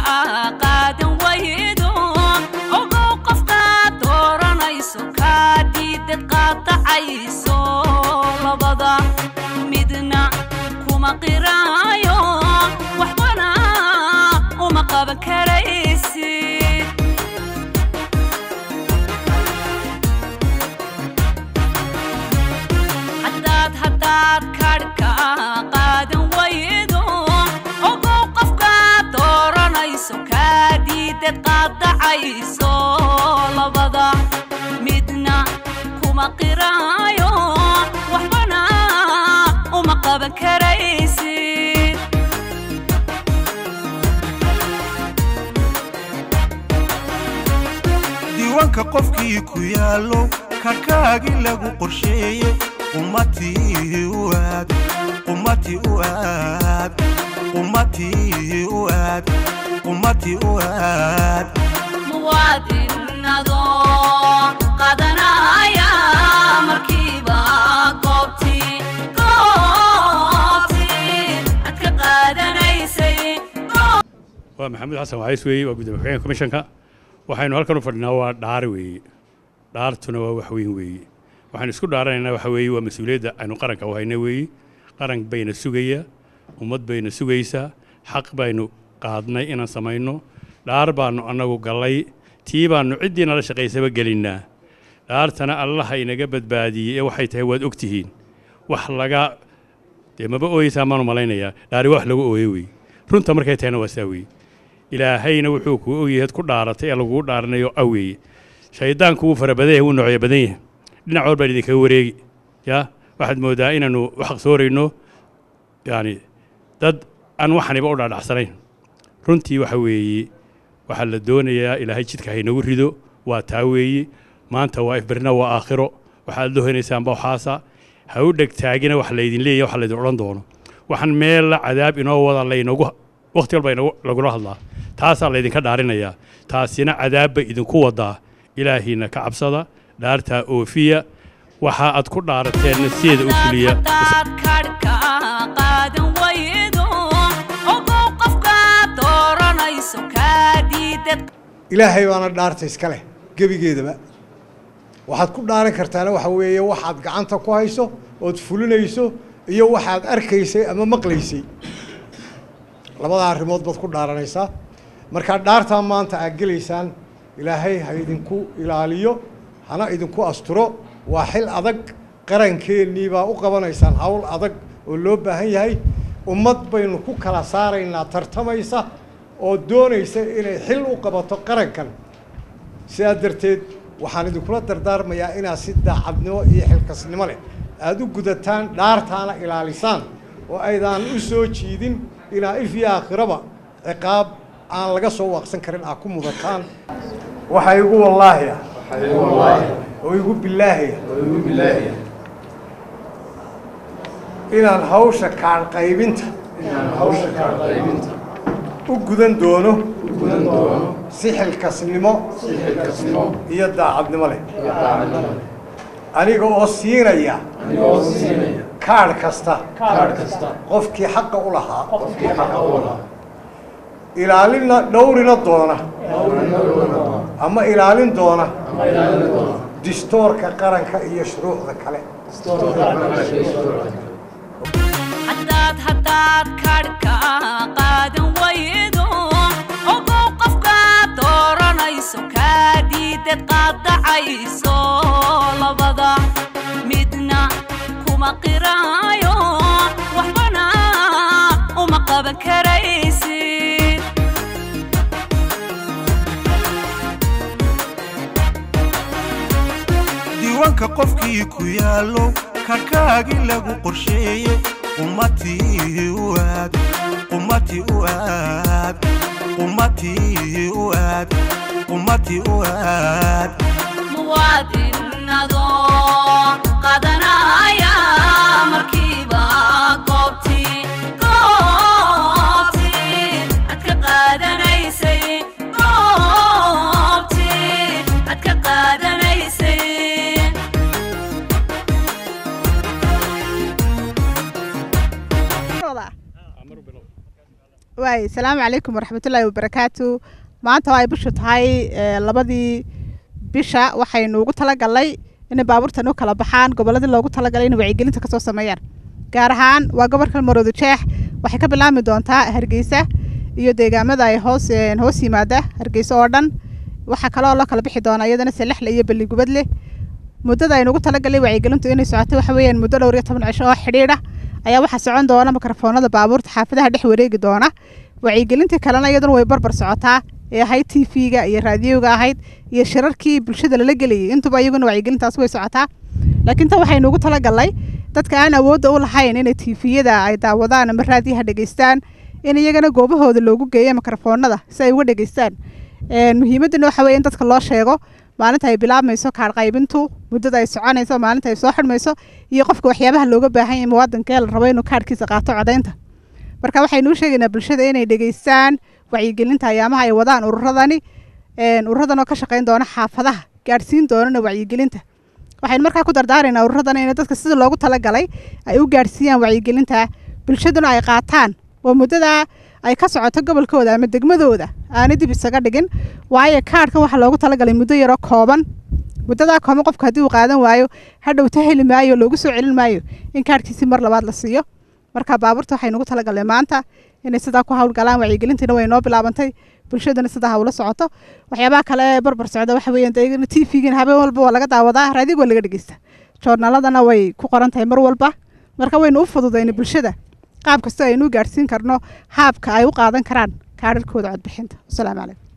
qaadan waydo ogow qofkaad dooranayso kaa diidad qaadacayso labada midna kuma qiraayo waxbana uma qaban karaysid haddaad haddaad kadhka qaadan waydo ogow qofkaad dooranayso kaa diidad qaadacayso labada midna kuma qiraayo waxbana uma qaban karaysid diiwaanka qofkii ku yaallo karkaagii lagu qorsheeye ummatii u aad ummatii u aad ummatii u aad ummatii u aad muwaadinadoo qadanaya markiiba goobtii goobtii ad ka qaadanaysay waa maxamuud xasan waxays weeye waa gudoomiye ku-xigeenka komishanka waxaynu halkan u fadhinaa waa dhaar weeye dhaartuna waa wax weyn weeye waxaynu isku dhaaranaynaa waxa weeye waa mas-uuliyadda aynu qaranka u hayna weeye qaran bayna sugaya ummad bayna sugaysaa xaq baynu qaadnay inaan samayno dhaar baanu annagu gallay tii baanu ciddii nala shaqaysaba gelinnaa dhaartana allaha inaga badbaadiyey ee waxay tahay waad og tihiin wax laga dee maba ooyeysaa maanu malaynayaa dhaari wax lagu ooye weeye runta markay tahayna waa saa weeye ilaahayna wuxuu kuu ogyahay ad ku dhaaratay ee lagugu dhaaranayo aweeye shayddaanku wuu fara badan yahay wuu noocyo badan yahay dhinac walbaan idinkaga wareegi yaa waxaad mooddaa inaannu u xaqsoorayno yacni dad aan waxaniba u dhaadhacsanayn runtii waxa weeye waxaa la doonayaa ilaahay jidka haynagu rido waa taa weeye maanta waa ifbarina waa aakhiro waxaad dohanaysaan bawxaasa ha u dhegtaagina wax laydin leeyahy wax laydin odhan doono waxaan meella cadaab inoo wada laynagu wakhti walba inagu- lagula hadlaa taasaa laydinka dhaarinayaa taasina cadaabba idinku wadaa ilaahiina ka cabsada dhaartaa oofiya waxa aad ku dhaarateenna sideeda u fuliya haddaad kadhka qaadan waydo ogow qofkaad dooranayso kaa diidad ilaahay baana dhaarta iska leh gebigeedaba waxaad ku dhaaran kartaana waxa weeye waxaad gacanta ku hayso ood fulinayso iyo waxaad arkaysay ama maqlaysay labada arrimood baad ku dhaaranaysaa markaa dhaartaa maanta aad gelaysaan ilaahay ha idinku ilaaliyo hana idinku asturo waa xil adag qarankeenii baa u qabanaysaan hawl adag oo loo baahan yahay ummad baynu ku kala saaraynaa tartamaysa oo doonaysa inay xil u qabato qarankan sidaa darteed waxaan idinkula dardaarmayaa inaad si daacadnimo iyo xilkasnimo leh aada u gudataan dhaartaana ilaalisaan oo aydaan u soo jiidin inaa if iyo aakhiraba ciqaab aan laga soo waaqsan karin aad ku mudataan waxaa igu wallaahiya oo igu bilaahiya inaan hawsha kaan qaybinta u gudan doono si xilkasnimo iyo daacadnimo leh aniga oo siinaya kaadh kasta qofkii xaqa u lahaa ilaalina dhowrina doona ama ilaalin doona distoorka qaranka iyo shuruucda kale haddaad haddaad kadhka qaadan waydo ogow qofkaad dooranayso kaa diidad qaadacayso labada midna kuma qiraayo waxbana uma qaban karaysid diiwaanka qofkii ku yaallo karkaagii lagu qorsheeye ummatii u aad ummatii u aad ummatii u aad ummatii u aad muwaadinadoo qadanaya markiiba goobtii goobtii ad ka qaadanaysay goobtii ad ka qaadanaysay waay salaamu calaykum waraxmatullaahi wabarakaatu maanta oo ay bishu tahay ee, labadii bisha waxaynu ugu talagalnay inay baabuurtan u kala baxaan gobolladii loogu talagalay inay wacyigelinta kasoo sameeyaan gaar ahaan waa gobolka maroodo jeex waxay ka bilaabmi doontaa hargeysa iyo deegaamada ay hoos een, hoos yimaada hargeysa oo dhan waxaa kaloo loo kala bixi doonaa iyadana selexle iyo beligubadle muddada aynu ugu talagalay wacyigelintu inay socoto waxa weeyaan muddo dhowr iyo toban cisho oo xidhiidha ayaa waxaa socon doona mikrofoonada baabuurta xaafadaha dhex wareegi doona wacyigelintii kalena iyaduna way barbar socotaa ee ahayd t v-ga iyo raadiyoga ahayd iyo shirarkii bulshada lala gelayay intuba iyaguna wacyigelintaas way socotaa laakiin tan waxaynu ugu talagalnay dadka aan awoodda u lahayn inay tviyada ay daawadaan ama raadiyaha dhegeystaan in iyagana goobahooda loogu geeyo mikrofoonada si ay uga dhegeystaan Een, muhiimadana waxa weeye in dadka loo sheego maalinta ay bilaabmayso kaadh qaybintu muddada ay soconayso maalinta ay soo xidhmayso iyo qofka waxyaabaha looga baahan yahay muwaadinka ee la rabo inuu kaadhkiisa qaato codaynta marka waxaynu u sheegaynaa bulshada inay dhegeystaan wacyigelinta ayaamaha ay wadaan ururadani een, ururadan oo ka shaqayn doona xaafadaha gaadhsiin doonana wacyigelinta waxaynu markaa ku dardaaraynaa ururadana in dadka sida loogu talagalay ay u gaadhsiiyaan wacyigelinta bulshaduna ay qaataan oo muddada ay ka socoto gobolkooda ama degmadooda aanay dib isaga dhigin waayo kaadhkan waxaa loogu talagalay muddo yaroo kooban muddadaa kooban qofku haddii uu qaadan waayo hadhowta heli maayo loogu soo celin maayo in kaadhkiisi mar labaad la siiyo marka baabuurta waxaynu ugu talagalnay maanta inay sidaa ku hawlgalaan wacyigelintiina way noo bilaabantay bulshadana sidaa hawla socoto waxyaabaha kale ee barbar socda waxa weeyaan dee t v-gina habeen walba waa laga daawadaa raadiga waa laga dhegeysta joornaaladana way ku qoran tahay mar walba marka waynu u fududaynay bulshada qaab kasta aynu u gaadhsiin karno haabka ay u qaadan karaan kaadharkooda codbixinta wasalaamu calaykum